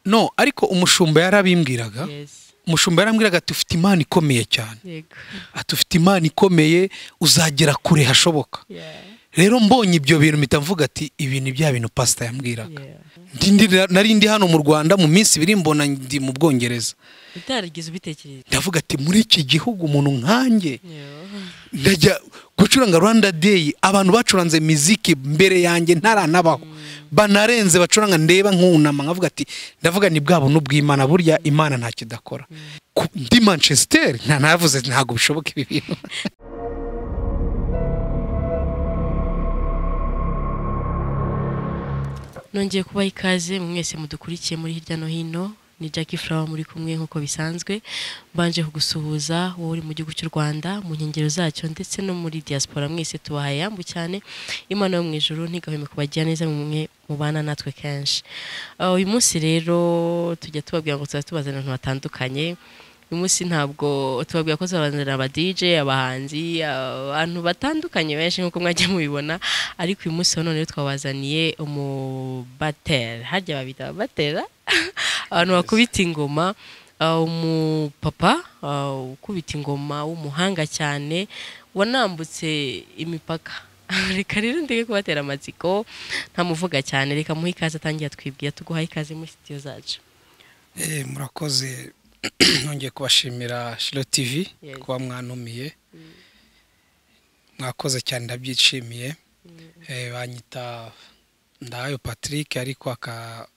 no ariko umushumba yarabimbwiraga Yes. umushumba yarambwiraga ati ufite imana ikomeye cyane Yego. ati ufite imana ikomeye uzagera kure hashoboka Yeah. rero mbonye ibyo bintu mpita mvuga ati ibi ni bya bintu pasita yambwiraga Yeah. Ndi- ndi- nari ndi hano mu rwanda mu minsi ibiri mbona ndi mu bwongereza utarigeze ubitekereza ndavuga ati muri iki gihugu umuntu nkanjye Yeah. ndajya gucuranga rwanda deyi abantu bacuranze miziki mbere yanjye ntaranabaho banarenze bacuranga ndeba nkunama nkavuga ati ndavuga ni bwa buntu bw'imana burya imana nta kidakora Ku- ndi manchester nta navuze ntabwo bishoboka ibi bintu nongeye kubaha ikaze mwese mudukurikiye muri hirya no hino ni Jackie Flower muri kumwe nk'uko bisanzwe mbanje kugusuhuza wowe uri mu gihugu cy'u Rwanda mu nkengero zacyo ndetse no muri diaspora mwese tubahaye yambu cyane imana yo mu ijuru ntigahweme kubagira neza mwe mubana natwe kenshi Ah, uyu munsi rero tujya tubabwira ngo tuba tubazana abantu batandukanye uyu munsi ntabwo tubabwira ko tubazanira aba DJ abahanzi abantu batandukanye benshi nk'uko mwagiye mubibona ariko uyu munsi wa none rero twabazaniye umubatera harya babita ababatera abantu bakubita ingoma ah, umupapa ah, ukubita ingoma w'umuhanga cyane wanambutse imipaka reka rero ndeke kubatera amatsiko ntamuvuga cyane reka muhe ikaze atangiye atwibwira tuguhaye ikaze muri sitiyo zacu Eh, murakoze nongeye kubashimira shiro tivi Yes. kuba mwantumiye mwakoze cyane ndabyishimiye Eh, banyita ndahayo patrick ariko aka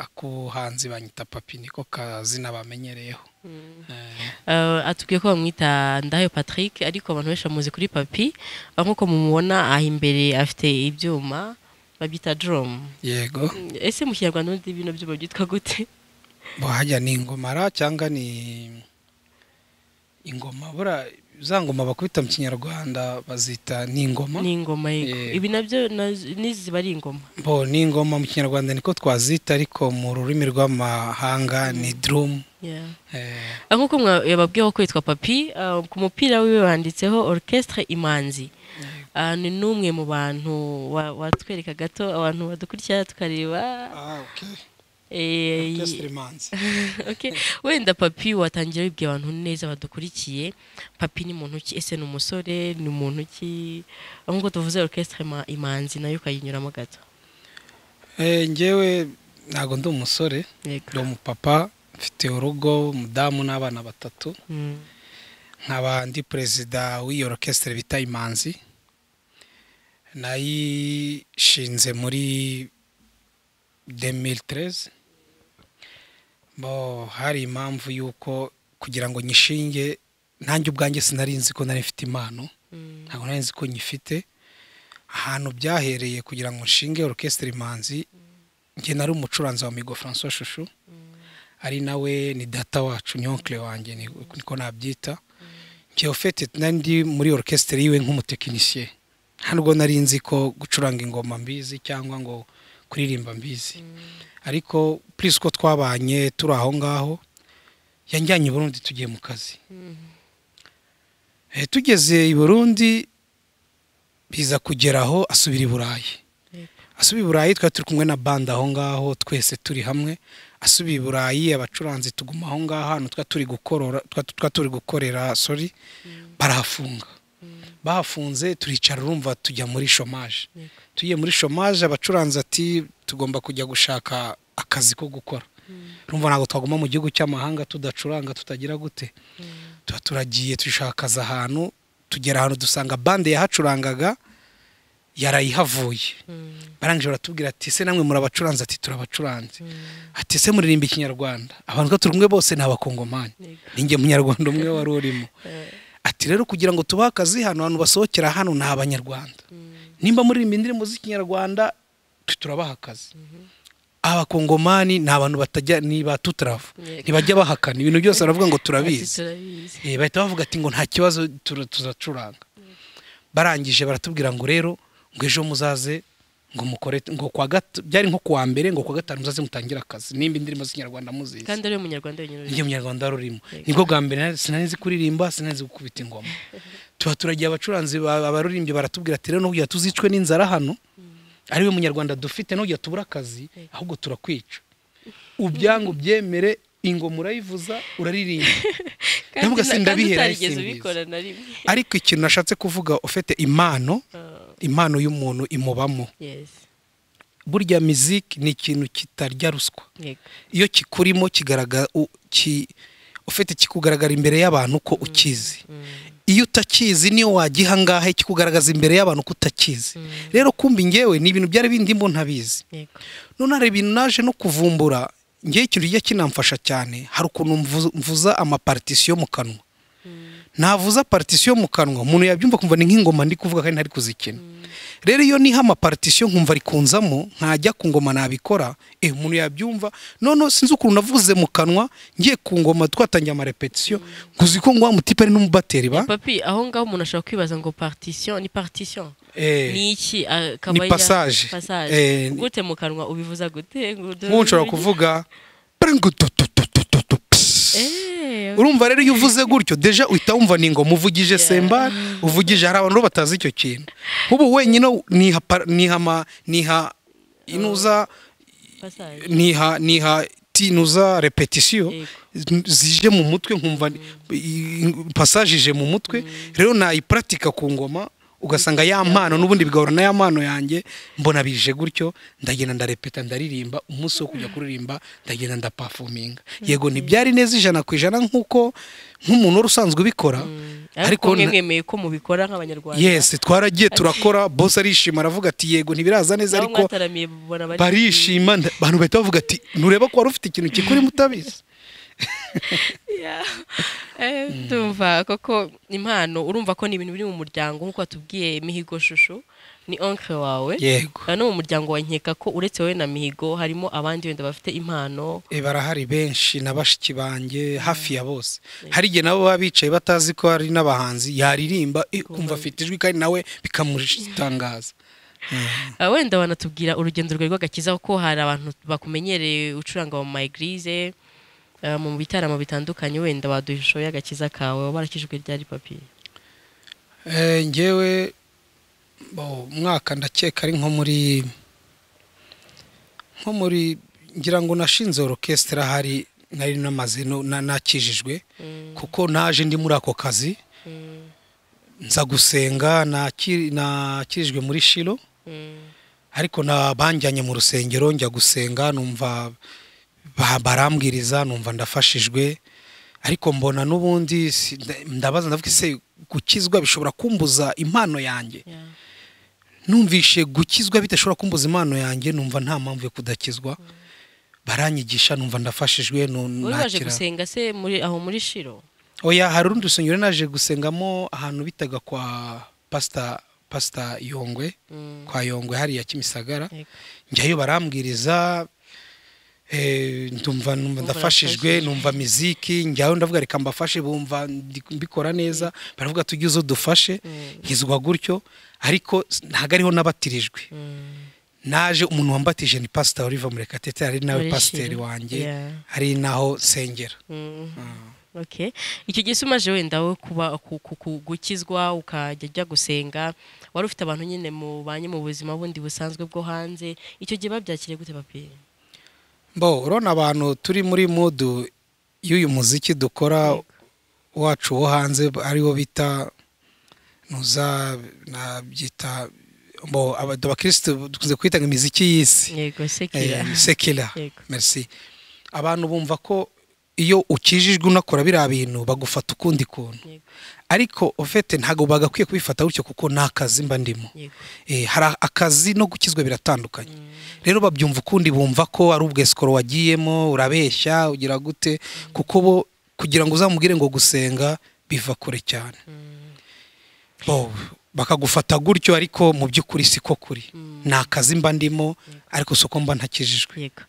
akuhanzi banyita papi niko kazina bamenyereyeho Eh, Uh, atubwiye ko bamwita Ndayo Patrick ariko abantu benshi bamuzi kuri papi aho nk'uko mumubona aha imbere afite ibyuma babyita drum yego ese mu kinyarwanda ubundi bino byuma byitwa gute bo hajya ni ingomara cyangwa ni ingoma bura za ngoma bakubita mu kinyarwanda bazita ni ingoma ni ingoma yego Yeah. ibi nabyo naz- n'izi ziba ari ingoma bo ni ingoma mu kinyarwanda niko twazita ariko mu rurimi rw'amahanga ni drum Yeah. eh, aho nk'uko mwa- yababwiyeho ko yitwa papi uh, ku mupira wiwe wanditseho orchestre imanzi Uh, ni n'umwe mu bantu wa- watwereka gato abantu badukurikira tukareba eh, Okay. wenda papi watangira wibwira abantu neza badukurikiye papi ni muntu ki ese ni umusore ni muntu ki aho nk'uko tuvuze orchestre ima- imanzi nayo ukayinyuramo gato Eh, njyewe ntabwo ndi umusore ndi yego umupapa mfite urugo umudamu n'abana batatu Mm. nkaba ndi perezida w'iyo orchestre bita imanzi nayishinze muri 2013 bo hari impamvu y'uko kugira ngo nyishinge nanjye ubwanjye sinari nzi ko nari mfite impano Mm. ntabwo nari nzi ko nyifite ahantu byahereye kugira ngo nshinge orchestre imanzi njye nari umucuranzi wa migo francois shushu ari nawe ni data wacu ni onkle wanjye ni- niko nabyita njyewe ufite nari ndi muri orchestre yiwe nk'umutekinisiye ntabwo nari nzi ko gucuranga ingoma mbizi cyangwa ngo kuririmba mbizi ariko purisi ko twabanye turi aho ngaho yanjyanye i burundi tugiye mu kazi Eh, tugeze i burundi biza kugeraho asubira i burayi asubiye i burayi twari turi kumwe na bande aho ngaho twese turi hamwe asubiye i burayi abacuranzi tuguma aho ngaho ahantu twa turi gukorora twa- twa turi gukorera sorry barahafunga bahafunze turicara urumva tujya muri shomaje Yego. tugiye muri shomaje abacuranzi ati tugomba kujya gushaka akazi ko gukora urumva ntabwo twaguma mu gihugu cy'amahanga tudacuranga tutagira gute tuba turagiye dushaka akazi ahantu tugera ahantu dusanga bande yahacurangaga yarayihavuye barangije baratubwira ati se namwe muri abacuranzi ati turabacuranze ati se muririmba ikinyarwanda abantu twe turi kumwe bose ni abakongomani Yego. ninjye munyarwanda umwe wari urimo ati rero kugira ngo tubahe akazi hano abantu basohokera hano ni abanyarwanda nimba muririmba indirimbo z'ikinyarwanda twe turabaha akazi abakongomani ni abantu batajya ni ba tutarava Yego. ntibajya bahakana ibintu byose baravuga ngo Ati, turabizi turabizi Eh, bahita bavuga ati ngo nta kibazo tura- tuzacuranga barangije baratubwira ngo rero ngo ejo muzaze ngo mukore ngo kwa gat- byari nko kuwa mbere ngo kwa gatanu muzaze mutangire akazi nimba indirimbo z'ikinyarwanda muzizi kandi ari we munyarwanda wenyine njye uri munyarwanda rurimo nibwo bwa mbere nari- sinari nzi kuririmba sinari nzi gukubita ingoma tuba turagiye abacuranzi ba- abaririmbyi baratubwira ati rero ntugira tuzicwe n'inzara hano ariwe munyarwanda dufite ntugira tubura akazi ahubwo turakwica ubyanga ubyemere ingoma urayivuza uraririmba ndavuga na- se ndabihera utarigeze simbizi ubikora na rimwe ariko ikintu nashatse kuvuga ufite impano Ah, impano y'umuntu imubamo yes burya miziki ni ikintu kitarya ruswa yego iyo kikurimo kigaragara u- ki- ufite kikugaragara imbere y'abantu ko ukizi iyo utakizi niyo wagiha ngahe kikugaragaza imbere y'abantu ko utakizi rero kumbi ngewe ni ibintu byari bindimo ntabizi yego none hari ibintu naje no kuvumbura ngewe ikintu kijya kinamfasha cyane hari ukuntu mvu- mvuza amapartisiyo mu kanwa navuza partisiyo mu kanwa umuntu yabyumva kumva ni nk'ingoma ndi kuvuga kandi ntari kuzikina rero iyo niha amapartisiyo nkumva rikunzamo ntajya ku ngoma nabikora eh umuntu yabyumva noneho sinzi ukuntu navuze mu kanwa ngiye ku ngoma twatangiye amarepetisiyo nkuzi ko ngo wa mutipe ari n'umubateri ba papi aho ngaho umuntu ashobora kwibaza ngo partition ni partition Eh, ni iki akaba ni passage Eh, passage gute mu kanwa ubivuza gute ngo nk'ubu nshobora kuvuga prengututututututu, pss. Eh, urumva rero iyo uvuze gutyo deja uhita wumva ni ngoma uvugije sembari uvugije hari abantu rero batazi icyo kintu nk'ubu wenyine niha par- niha ama- niha inuza passage niha niha tinuza repetisiyo Yego. n- zije mu mutwe nkumva ni- i- passage ije mu mutwe rero nayiparatika ku ngoma ugasanga ya mpano n'ubundi bigahura na ya mpano yanjye mbona bije gutyo ndagenda ndarepeta ndaririmba umunsi wo kujya kuririmba ndagenda ndapafuminga yego ntibyari neza ijana ku ijana nk'uko nk'umuntu wari usanzwe ubikora ariko ariko mwe na- mwemeye ko mubikora nk'abanyarwanda yes twaragiye turakora boss arishima aravuga ati yego ntibiraza neza nabo ariko mwataramiye mubona bari barishima nda- abantu bahita bavuga ati ntureba ko wari ufite ikintu kikurimo utabizi Yeah. Eh, ndumva koko impano urumva ko ni ibintu biri mu muryango nk'uko watubwiye mihigo shushu ni onke wawe yego no mu muryango wa nkeka ko uretse wowe na mihigo harimo abandi wenda bafite impano Eh, barahari benshi na bashiki banjye hafi ya bose hari igihe nabo baba bicaye batazi ko hari n'abahanzi yaririmba eh, ukumva afite ijwi kandi nawe bikamutangaza Ah, wenda wanatubwira urugendo rwawe rw'agakiza kuko hari abantu bakumenyereye ucuranga mu mayigirize eh, mu bitaramo bitandukanye wenda waduha ishusho y'agakiza kawe wabarakijwe ryari papiye Eh, ngewe bo, umwaka ndakeka ari nko muri nko muri ngira ngo nashinze orokesitara hari nari namaze no- na- nakijijwe kuko naje ndi muri ako kazi nza gusenga naki- nakirijwe muri shiro ariko na banjyanye mu rusengero njya gusenga numva ba- barambwiriza numva ndafashijwe ariko mbona n'ubundi si- nda- ndabaza ndavuga se gukizwa bishobora kumbuza impano yanjye numvishe gukizwa bidashobora kumbuza impano yanjye numva nta mpamvu yo kudakizwa baranyigisha numva ndafashijwe nu- uri waje nakira. gusenga se muri aho muri shiro oya hari urundi rusengero naje gusengamo ahantu bitaga kwa pasita pasita yongwe Mm. kwa yongwe hariya kimisagara Yego. njyayo barambwiriza eh, ndumva numva ndafashijwe urafashijwe. numva miziki njyayo ndavuga reka mbafashe bumva ndi- mbikora neza baravuga tujye uzo dufashe nkizwa gutyo ariko s- ntago ariho nabatirijwe naje umuntu wambatije ni pasita oliva murekatete ari nawe Muri pasiteri Shira. wanjye Yeah. ari naho nsengera Mm. Okay. icyo gihe se umaje wenda we kuba ku- ku- ku- gukizwa ukajya ujya gusenga wari ufite abantu nyine mubanye mu buzima bundi busanzwe bwo hanze icyo gihe babyakiriye gute papiye mbo urabona abantu turi muri mudu y'uyu muziki dukora wacu wo hanze ariwo bita nuza nabyita mbo aba- abakirisitu dukunze kwita ngo imiziki y'isi yego sekira Eh, sekila Yego. merci abantu bumva ko iyo ukijijwe unakora biriya bintu bagufata ukundi kuntu Yego. ariko ufite ntabwo bagakwiye kubifata gutyo kuko ni akazi mba ndimo Yego. Eh, hari akazi no gukizwa biratandukanye rero babyumva ukundi bumva ko ari ubwesikoro wagiyemo urabeshya ugira gute kuko bo kugira ngo uzamubwire ngo gusenga biva kure cyane bo bakagufata gutyo ariko mu by'ukuri siko kuri ni akazi mba ndimo ariko si uko mba ntakijijwe yego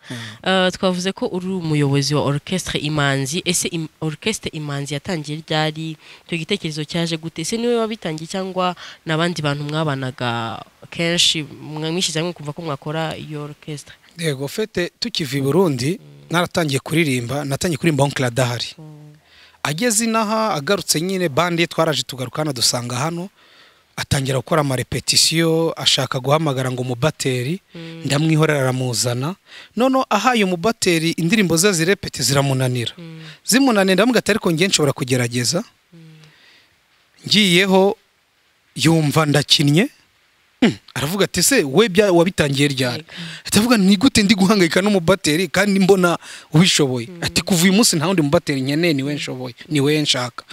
Eh, twavuze ko uri umuyobozi wa orchestre imanzi ese im- orchestre imanzi yatangiye ryari icyo gitekerezo cyaje gute ese niwe wabitangiye cyangwa n'abandi bantu mwabanaga kenshi mwa- mwishyize hamwe kumva ko mwakora iyo orchestre yego fete tukiva i burundi naratangiye kuririmba natangiye kuririmba onkira adahari ageze inaha agarutse nyine bandi twaraje tugaruka hano dusanga hano atangira gukora amarepetisiyo ashaka guhamagara ngo umubateri ndamwihorera aramuzana noneho ahaye umubateri indirimbo ze zirepeti ziramunanira zimunanira ndamuga ati ariko ngiye nshobora kugerageza ngiyeho yumva ndakinnye Mm, aravuga ati se we bya- wabitangiye ryari ati avuga ni gute ndi guhangayika n'umubateri kandi mbona ubishoboye ati kuva uyu munsi nta wundi mubateri nkeneye ni we nshoboye ni we nshaka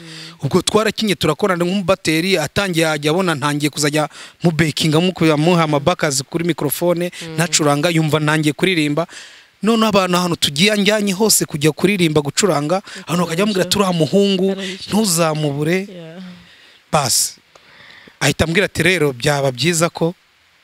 ubwo twarakinye turakorana nk'umubateri atangiye ajya abona ntangiye kuzajya mubekinga muha amabakazi kuri mikorofone ntacuranga yumva ntangiye kuririmba noneho abantu ahantu tugiye njyanye hose kujya kuririmba gucuranga abantu bakajya bamubwira ati uriya muhungu ntuzamubure basi ahita ambwira ati rero byaba byiza ko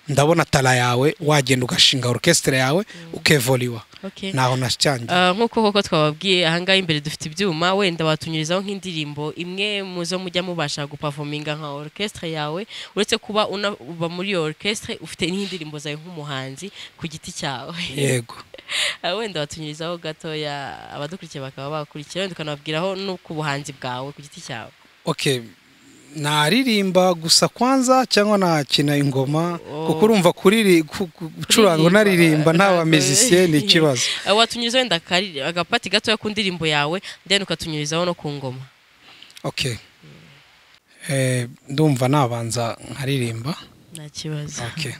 ndabona tara yawe wagenda ugashinga orukesitire yawe ukevoriwa Okay. ntaho nasyangiye Ah, nk'uko koko twababwiye ahangaha imbere dufite ibyuma wenda watunyurizaho nk'indirimbo imwe mu zo mujya mubasha gupafominga nka orchestre yawe uretse kuba una- uba muri iyo orchestre ufite n'indirimbo zawe nk'umuhanzi ku giti cyawe yego Ah, wenda watunyurizaho gatoya abadukurikiye bakaba bakurikira wenda ukanababwiraho no ku buhanzi bwawe ku giti cyawe okay naririmba gusa kwanza cyangwa nakina ingoma Oh. kuko urumva kuriri ku- ku- gucuranga unaririmba nta bamizisiye ni ikibazo Ah, watunyuriza wenda akari- agapati gatoya ku ndirimbo yawe then ukatunyurizaho no ku ngoma okay Eh, ndumva nabanza nkaririmba nta kibazo Okay.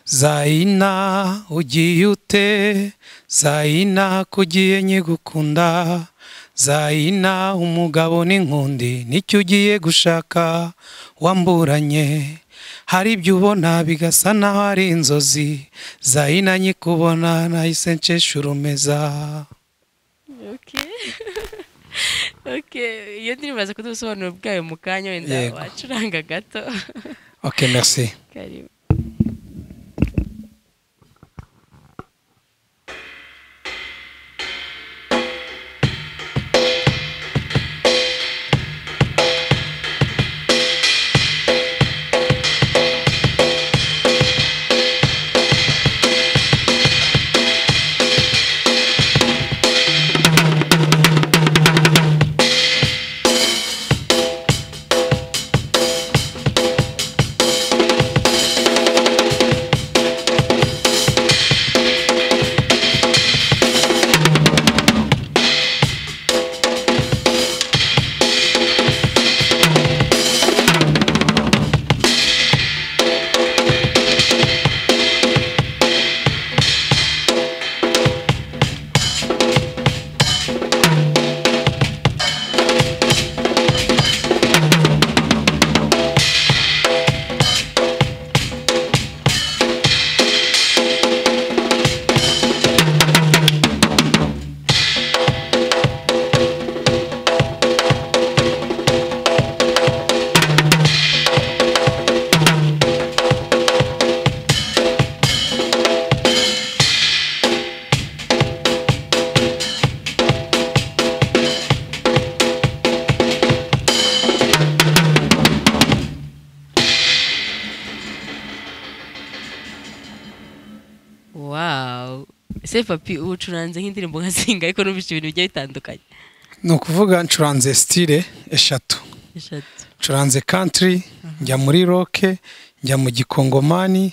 zaina ugiye ute zaina kugiye nyigukunda zaina umugabo n'inkundi nicyo ugiye gushaka wamburanye hari ibyo ubona bigasa naho ari inzozi zaina nyikubona nahise nshesha urumeza Okay. okay. Iyo ndirimbo baza kuduha ubusobanuro bwayo mu kanya wenda Yego. wacuranga gato. okay merci Karibu. Wow. Ese papi ucuranze nk'indirimbo nka zinga ariko numvise ibintu bigiye bitandukanye. ni ukuvuga ncuranze stile eshatu Eshatu. ncuranze country njya muri roke njya mu gikongomani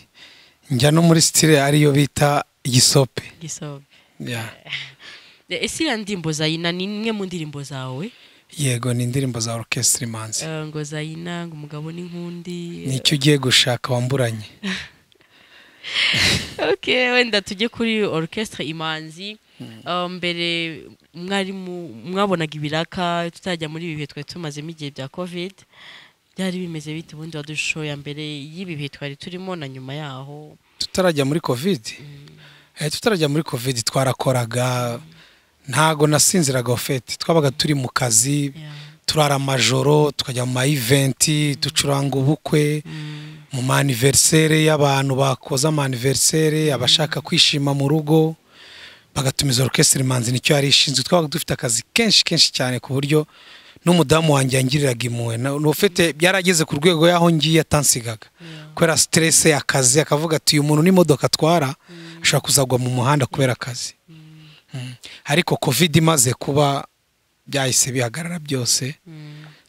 njya no muri stile ariyo bita igisope Gisobe. Yeah. Eh, Ese ya ndirimbo Zayina ni imwe mu ndirimbo zawe? yego ni indirimbo za orchestre manzi Eh, ngo Zayina ngo umugabo n'inkundi. nicyo ugiye gushaka wamburanye Okay, wenda tujye kuri orchestre Imanzi. Ah, mbere mwarimu mwabonaga ibiraka tutajya muri ibi bihe twari tumazemo igihe bya covid byari bimeze bite ubundi wadusho ya mbere y'ibi bihe twari turimo na nyuma yaho tutarajya muri covid Eh, tutarajya muri covid twarakoraga ntago nasinziraga ofete twabaga turi mu kazi turara amajoro tukajya mu ma eventi ducuranga ubukwe mu ma anniversaire y'abantu bakoze ama anniversaire abashaka kwishima mu rugo bagatumiza orchestre manzi nicyo yari ishinzwe twabaga dufite akazi kenshi kenshi cyane ku buryo n'umudamu wanjye yangiriraga impuhwe Na- n'ufite byarageze ku rwego y'aho ngiye atansigaga kubera stress akazi akavuga ati uyu muntu n'imodoka atwara ashobora kuzagwa mu muhanda kubera akazi Mm. ariko covid imaze kuba byahise bihagarara byose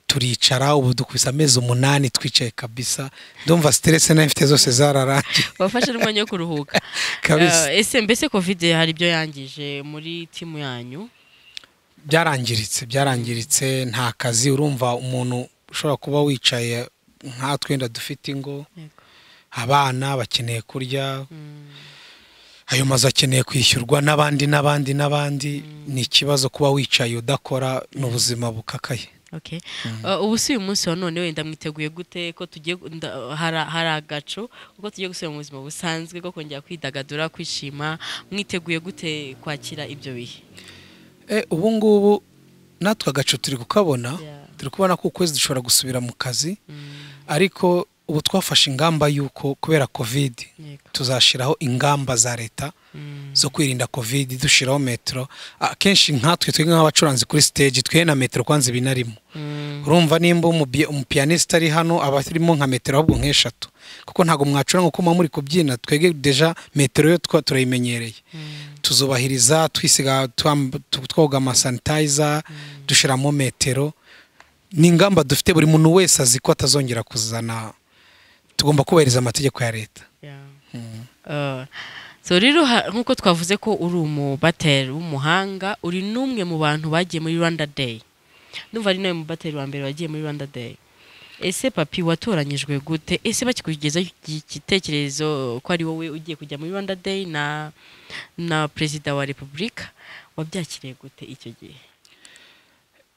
turicara ubu dukubise amezi umunani twicaye kabisa ndumva siteresi n'imfite zose zararangiye wafashe n'umwanya wo kuruhuka kabisa Eh, ese mbese covid hari ibyo yangije muri timu yanyu byarangiritse byarangiritse nta kazi urumva umuntu ushobora kuba wicaye nkatwe wenda dufite ingo Yego. abana bakeneye kurya Mm, ayo mazu akeneye kwishyurwa n'abandi n'abandi n'abandi ni ikibazo kuba wicaye udakora ni ubuzima bukakaye okay. Eh, ubu si uyu munsi wa none wenda mwiteguye gute ko tugiye gu- nda- hari- hari agacu uko tugiye gusubira mu buzima busanzwe ko kongera kwidagadura kwishima mwiteguye gute kwakira ibyo bihe Eh, ubu ngubu natwe agacu turi kukabona Yeah. turi kubona ko ukwezi dushobora gusubira mu kazi Mm, ariko ubu twafashe ingamba y'uko kubera kovidi yego. tuzashyiraho ingamba za leta Mm, zo kwirinda covid dushyiraho metero akenshi nkatwe twebwe nk'abacuranzi kuri stage twe na metero kwanza ibi na rimwe mm, urumva nimba umubi- umupiyaniste ari hano aba arimo nka metero ahubwo nk'eshatu kuko ntabwo mwacuranga uko muba muri kubyina twebwe deja metero yo twa turayimenyereye mm, tuzubahiriza twisiga twam- tu- twoga amasanitayiza dushyiramo metero ni ingamba dufite buri muntu wese azi ko atazongera kuzana tugomba kubahiriza amategeko ya leta yeah. Eh, so rero ha- nk'uko twavuze ko uri umubateri w'umuhanga uri n'umwe mu bantu bagiye muri rwanda day ndumva ari nawe mubateri wa mbere wagiye muri rwanda day ese papi watoranyijwe gute ese bakikugezaho iki- igitekerezo ko ari wowe ugiye kujya muri rwanda day na na perezida wa repubulika wabyakiriye gute icyo gihe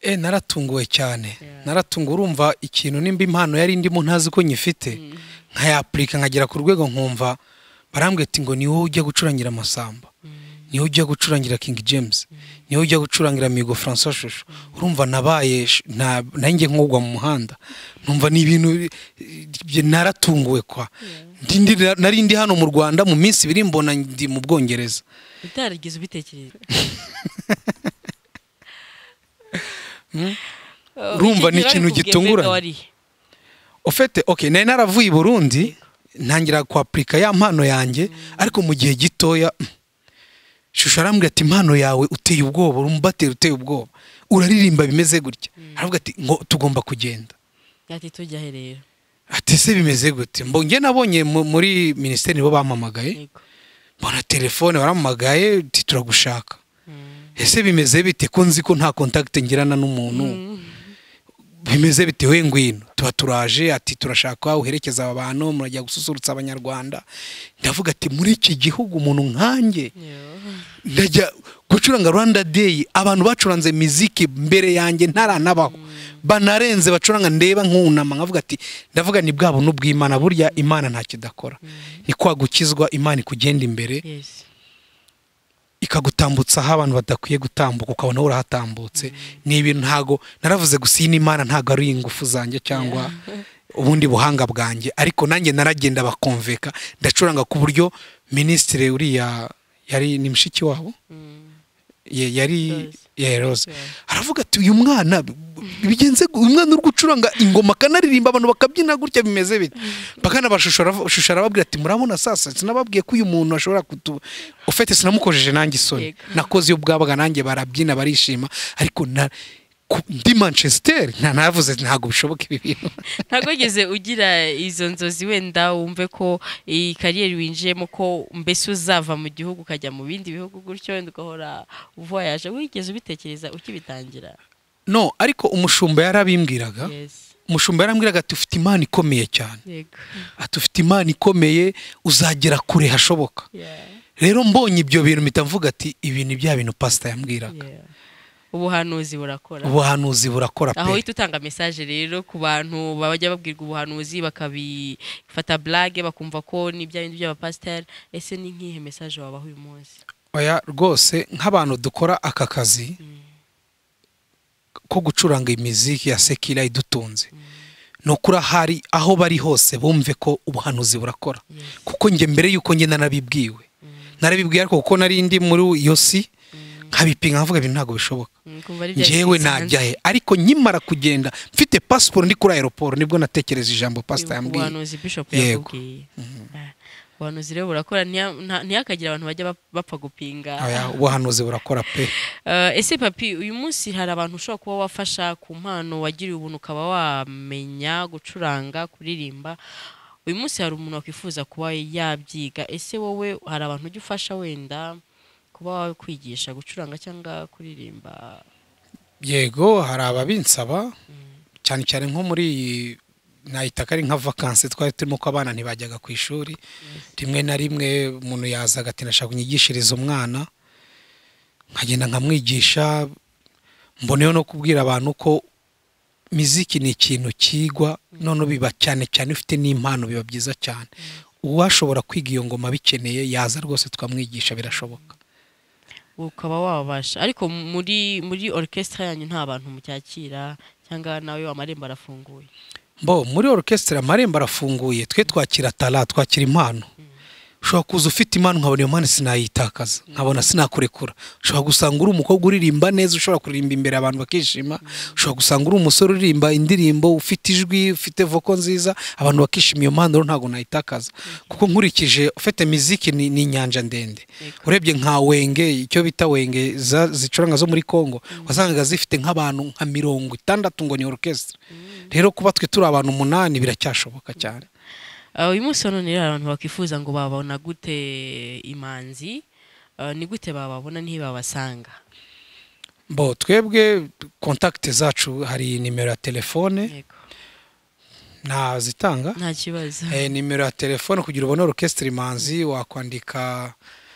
E naratunguwe cyane Yeah. naratunguwe urumva ikintu nimba impano yari ndimo ntazi ko nyifite nkayapurika nkagera ku rwego nkumva barambwira ati ngo ni wowe ujya gucurangira amasamba ni wowe ujya gucurangira King James ni wowe ujya gucurangira Migo François Shusho urumva nabaye sh- na- nanjye nkugwa mu muhanda numva ni ibintu bi- bi- naratunguwe kwa Ndi- ndi- nari ndi hano mu Rwanda mu minsi ibiri mbona ndi mu Bwongereza utarigeze ubitekereza Eh, Urumva ni ikintu ikigero arikubwiye gitunguranye. mbega warihe? ofete okay nari naravuye i burundi ntangira kwapurika ya mpano yanjye ariko mu gihe gitoya mm, shusho arambwira ati impano yawe uteye ubwoba uri umubateri uteye ubwoba uraririmba bimeze gutya aravuga ati ngo tugomba kugenda ati tujya he rero ati se bimeze gute mbo njye nabonye mu- muri minisiteri nibo bampamagaye Yego. mbona telefone barampamagaye uti turagushaka Mm. ese bimeze bite ko nzi ko nta kontakiti ngirana n'umuntu Mm. bimeze bitewe ngwino tuba turaje ati turashaka uherekeza aba bantu murajya gususurutsa abanyarwanda ndavuga ati muri iki gihugu umuntu nkanjye Yo. ndajya gucuranga rwanda day abantu bacuranze miziki mbere yanjye ntaranabaho banarenze bacuranga ndeba nkunama nkavuga ati ndavuga ni bwa buntu bw'imana burya imana nta kidakora ni kwa gukizwa imana ikugenda imbere Yes. ikagutambutsa aho abantu badakwiye gutambuka ukabona wowe urahatambutse ni ibintu ntago naravuze gusa iyi ni imana ntago ari ingufu zanjye cyangwa ubundi buhanga bwanjye ariko nanjye naragenda bakumveka ndacuranga ku buryo minisitiri uriya yari ni mushiki wabo Mm. ye- yari Rose. ya rose Yeah. aravuga ati uyu mwana b- bigenze gu- uyu mwana uri gucuranga ingoma akanaririmba abantu bakabyina gutya bimeze bite bakanabashusha arababwira ati murabona sasa sinababwiye ko uyu muntu ashobora kutu ufite sinamukojeje nanjye isoni Yego. nakoze iyo bwabaga nanjye barabyina barishima ariko na ku- ndi manchester nta navuze ntabwo bishoboka ibi bintu ntabwo wigeze ugira izo nzozi wenda wumve ko iyi kariyeri winjiyemo ko mbese uzava mu gihugu ukajya mu bindi bihugu gutyo wenda ugahora uvoyaje wigeze ubitekereza ukibitangira no ariko umushumba yarabimbwiraga Yes. umushumba yarambwiraga ati ufite imana ikomeye cyane Yego. ati ufite imana ikomeye uzagera kure hashoboka Yeah. rero mbonye ibyo bintu mpita mvuga ati ibi ni bya bintu pasita yambwiraga Yeah. ubuhanuzi burakora ubuhanuzi burakora aho pe uhita utanga mesaje rero ku bantu bajya babwirwa ubuhanuzi bakabifata blage bakumva ko ni bya bindi by'abapasiteri ese ni nk'ihe mesaje wabaha uyu munsi oya rwose nk'abantu dukora aka kazi ko gucuranga imiziki ya sekira idutunze ni ukuri ahari aho bari hose bumve ko ubuhanuzi burakora kuko njye mbere y'uko njye narabibwiwe narabibwiwe ariko kuko nari ndi muri iyo si nkabipinga nkavuga ibintu ntabwo bishoboka Mm, kumva ari bya ngewe bisizi hanze. najya he ariko nkimara kugenda mfite pasiporo ndi kuri aeroport nibwo natekereza ijambo pasita Ibuka yambwiye ubuhanuzi bishop Yego. yakubwiye Ah, ubuhanuzi rero burakora ntiya- nta- ntihakagire abantu bajya bap- bapfa gupinga Oya, ubuhanuzi burakora pe Eh, ese papi uyu munsi hari abantu ushobora kuba wafasha ku mpano wagiriye ubuntu ukaba wamenya gucuranga kuririmba uyu munsi hari umuntu wakwifuza kuba yabyiga ese wowe hari abantu ujya ufasha wenda kuba wakwigisha gucuranga cyangwa kuririmba yego hari ababinsaba cyane cyane nko muri iyi nahita ko ari nka vakansi twari turimo ko abana ntibajyaga ku ishuri rimwe na rimwe umuntu yaza agati ndashaka kunyigishiriza umwana nkagenda nkamwigisha mboneyeho no kubwira abantu ko miziki ni ikintu kigwa noneho biba cyane cyane ufite n'impano biba byiza cyane uwashobora kwiga iyo ngoma abikeneye yaza rwose tukamwigisha birashoboka ukaba wabasha ariko muri muri orchestre yanyu nta bantu mucyakira cyangwa nawe amarembo arafunguye Bo muri orukesitira amarembo arafunguye twe twakira tara twakira impano ushobora kuza ufite impano nkabona iyo mpano sinayitakaza nkabona sinakurekura ushobora gusanga uri umukobwa uririmba neza ushobora kuririmba imbere abantu bakishima ushobora gusanga uri umusore uririmba indirimbo ufite ijwi ufite voko nziza abantu bakishima iyo mpano rero ntabwo nayitakaza kuko nkurikije ufite miziki ni ni inyanja ndende Yego. urebye nka wenge icyo bita wenge za- zicuranga zo muri congo wasangaga zifite nk'abantu nka mirongo itandatu ngo ni orukesitira rero kuba twe turi abantu umunani biracyashoboka cyane Uh, uyu munsi wa none rero hari abantu bakifuza ngo babona gute imanzi uh, ni gute bababona ntibabasanga bo twebwe kontakiti zacu hari nimero ya telefone Yego. ntazitanga nta kibazo Eh, nimero ya telefone kugira ubone orukesitiri imanzi wakwandika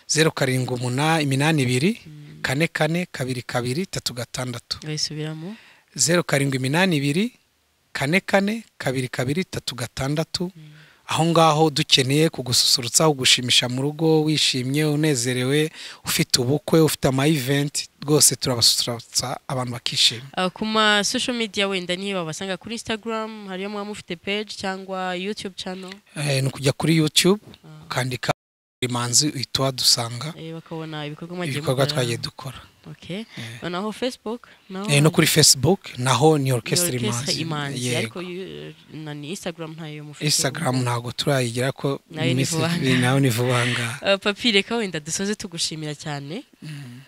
zeru karindwi umuna- iminani ibiri kane kane kabiri kabiri tatu gatandatu bayisubiramo zeru karindwi iminani ibiri kane kane kabiri kabiri tatu gatandatu aho ngaho dukeneye kugususurutsa kugushimisha mu rugo wishimye unezerewe ufite ubukwe ufite amayiventi rwose turabasusurutsa abantu bakishima Uh, ku ma social media wenda ntibabasanga kuri instagram hariyo mwaba mufite page cyangwa youtube channel Eh, ni ukujya kuri youtube ukandika imanzi uhita uhadusanga eh, bakabona ibikorwa mwagiye ibikorwa mukora. twagiye dukora okay naho facebook naho Eh, no kuri facebook naho ni ni orchestre orchestre imanzi imanzi Yego. ariko yu- na ni instagram ntayo mu Facebook. instagram ntabwo turayigira ko Nayo ni miss- vuba aha. nayo ni vuba aha ngaha Uh, papi reka wenda dusoze tugushimira cyane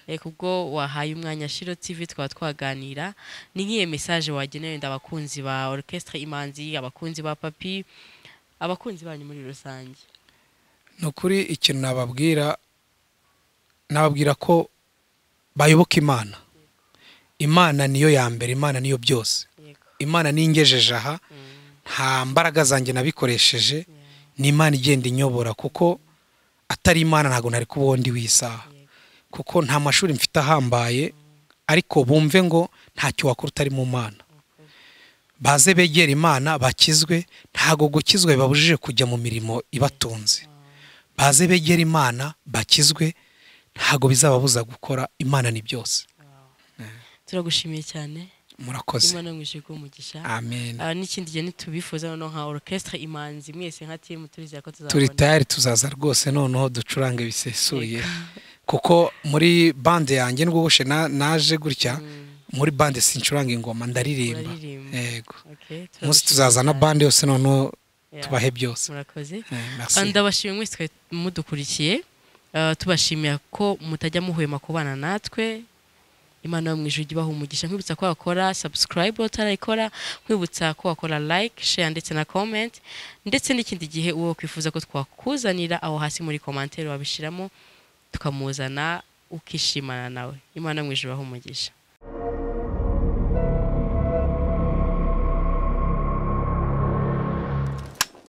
Eh, kubwo wahaye umwanya shiro tv twaba twaganira ni nk'iyo mesaje wagenera wenda abakunzi ba orchestre imanzi abakunzi ba papi abakunzi banyu muri rusange ni ukuri ikintu nababwira nababwira ko bayoboka imana imana niyo ya mbere imana niyo byose yego imana niyo ingejeje aha nta mbaraga zanjye nabikoresheje ni imana igenda inyobora kuko atari imana ntabwo nari kubaho ndi w'isaha kuko nta mashuri mfite ahambaye ariko bumve ngo ntacyo wakora utari mu mana baze begera imana bakizwe ntabwo gukizwa bibabujije kujya mu mirimo ibatunze baze begera imana bakizwe ntabwo bizababuza gukora imana ni byose turagushimiye cyane murakoze imana mwishije kuba umugisha amen Ah, n'ikindi gihe ntitubifuza noneho nka orchestre imanzi mwese nka timu turizera ko turi tuzabona tayari tuzaza rwose noneho ducurange bisesuye kuko muri bande yanjye nubwo boshe na- naje gutya muri bande sincuranga ingoma ndaririmba Uraririmba. yego Okay, umunsi turagushimiye tuzaza na cyane. bande yose noneho Yeah. tubahe byose murakoze Eh, merci. Ah, ndabashimira mwese twari mudukurikiye Ah, tubashimira ko mutajya muhwema kubana natwe imana yo mu ijuru ijya ibaha umugisha nkwibutsa ko wakora subscribe utarayikora nkwibutsa ko wakora like share ndetse na comment ndetse n'ikindi gihe uwo wakwifuza ko twakuzanira aho hasi muri commentaire wabishiramo tukamuzana ukishimana nawe imana yo mu ijuru ibaha umugisha